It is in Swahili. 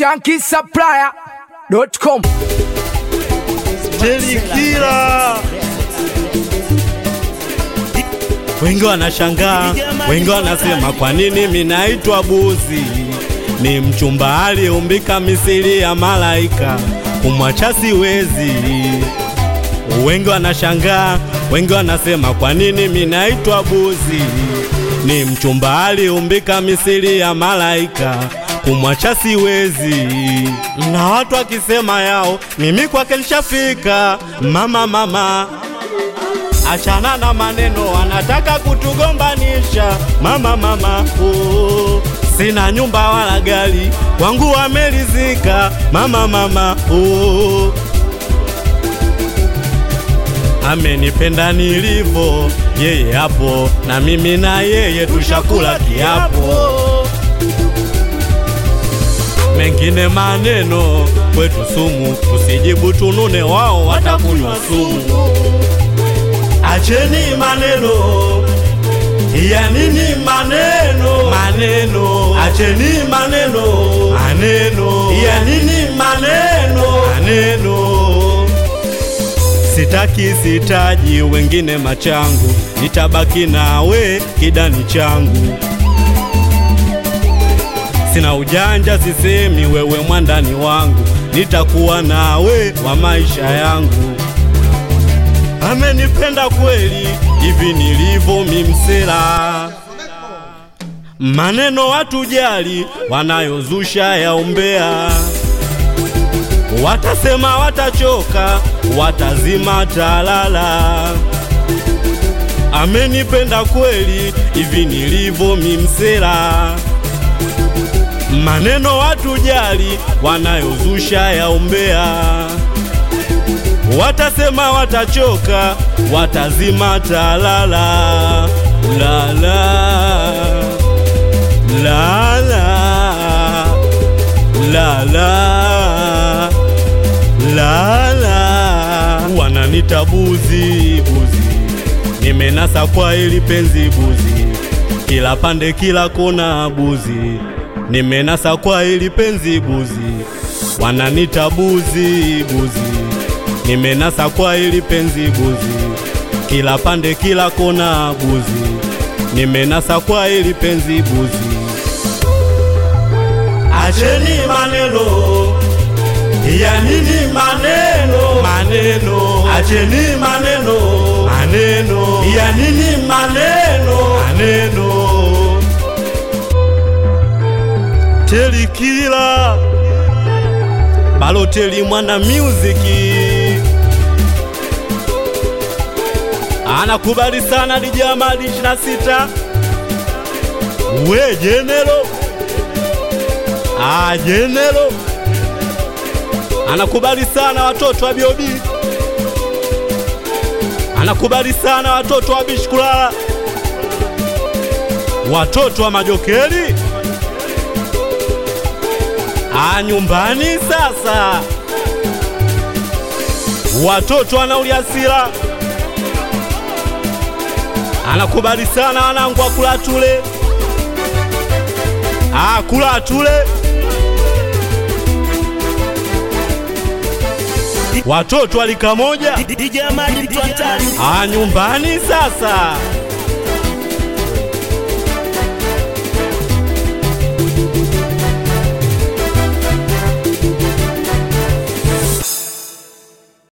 shankisupplier.com Telikila. Wengi wanashangaa, wengi wanasema kwa nini mimi naitwa buzi? Ni mchumba aliyeumbika misili ya malaika, kumwacha siwezi. Wengi wanashangaa, wengi wanasema kwa nini mimi naitwa buzi? Ni mchumba aliyeumbika misili ya malaika, kumwacha siwezi. Na watu wakisema yao, mimi kwake nishafika. Mama mama, achana na maneno, anataka kutugombanisha. Mama mama, oh, sina nyumba wala gari, wangu wamelizika. Mama mama, oh, amenipenda nilivyo, yeye hapo na mimi na yeye tushakula kiapo. Mengine maneno kwetu sumu, tusijibu tunune, wao watakunywa sumu. Acheni maneno ya nini maneno maneno, acheni maneno maneno ya nini maneno maneno Sitaki sitaji wengine machangu, nitabaki nawe kidani changu. Sina ujanja, sisemi wewe mwandani wangu, nitakuwa nawe wa maisha yangu. Amenipenda kweli hivi nilivyo mimsela, maneno watu jali wanayozusha yaombea Watasema watachoka, watazima talala. Amenipenda kweli hivi nilivyo mimsela, maneno watu jali wanayozusha yaombea. Watasema watachoka, watazima talala. La la la la la la la la wananita buzi buzi, nimenasa kwa ili penzi buzi, kila pande kila kona buzi, nimenasa kwa ili penzi buzi, wananita buzi buzi, nimenasa kwa ili penzi buzi, kila pande kila kona buzi, nimenasa kwa ili penzi buzi. Acheni maneno ya nini maneno maneno, acheni maneno maneno ya nini maneno maneno. Telikila Baloteli mwana muziki anakubali sana dijamadi 26 we jenero ah jenero anakubali sana watoto wa Biobi, anakubali sana watoto wa Bishkulala, watoto wa Majokeli. A nyumbani sasa, watoto wa Nauliasila, anakubali sana wanangu wa Kulatule, a Kulatule watoto wa lika moja DJ Amadi mtu hatari. a nyumbani sasa